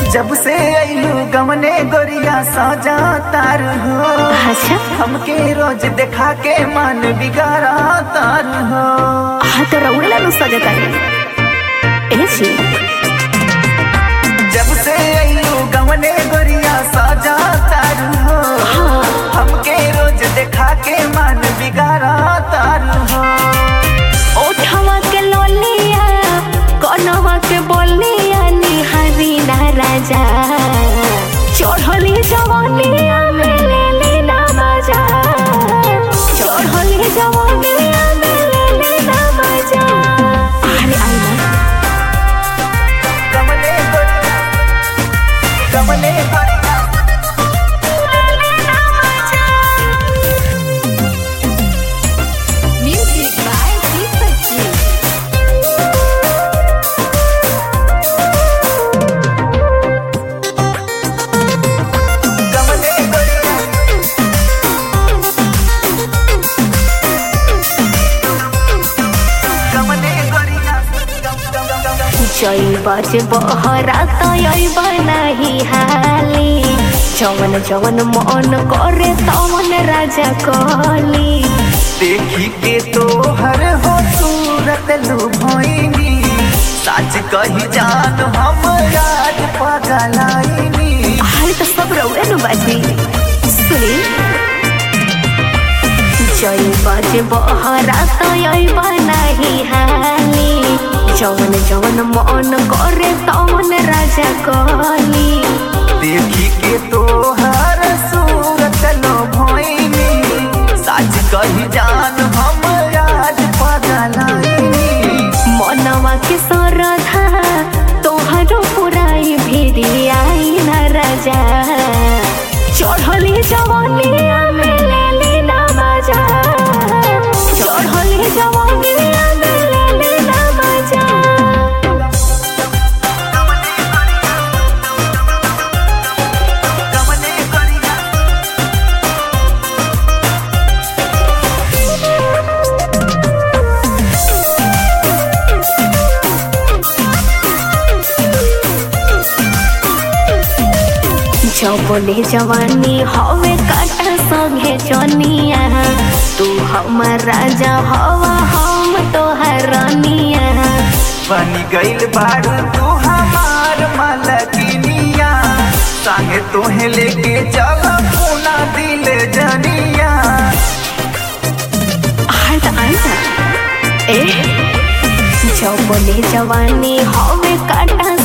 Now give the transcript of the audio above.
जब से अइलू गमने गोरिया सजा तार हो अच्छा हमके रोज देखा के मन बिगाड़ा तार हो हाँ तो रउड़ेला नु सजता रे ए जी जब से अइलू गमने गोरिया सजा तार हो हाँ हमके रोज देखा के मन बिगाड़ा तार हो ओठवा के लोलिया कनवा के बोलिया निहारी ना राजा चढ़ली जवानिया में ले ले ना मजा चढ़ली जवानिया में ले ले ना मजा अरे आई ना गमने गोरिया गमने गोरिया Music by Deepak Ji. गमने गोरिया गमने गोरिया जय बज बहरा तय बनाही हाली जवन जवन मन करे तवन राजा कली देखी के तो हर हो सूरत लुभाइनी सच कही जान हम याद पगलाइनी हाल तो सब रउए नु बाजी सुनी जय बज बहरा तय बनाही हाली जवन जवन मन करे तवन राजा कली देखी के तो हर सूरत लुभाइनी सच कही जान हम याद पगलाइनी मनवा के सरधा तोहरो पुराई भिरी आई न राजा चढ़ली जवानिया में ले ले ना मजा चढ़ली जवानिया में ले ले ना मजा गमने गोरिया जबले जवानी हवे काटा संगे जनिया तू हमर राजा हवा हम तोहर रानिया बनी गइल बारू तू हमार मलकिनिया संगे तोहे लेके चल पूना दिल जनिया हट आइना ए जबले जवानी हवे काटा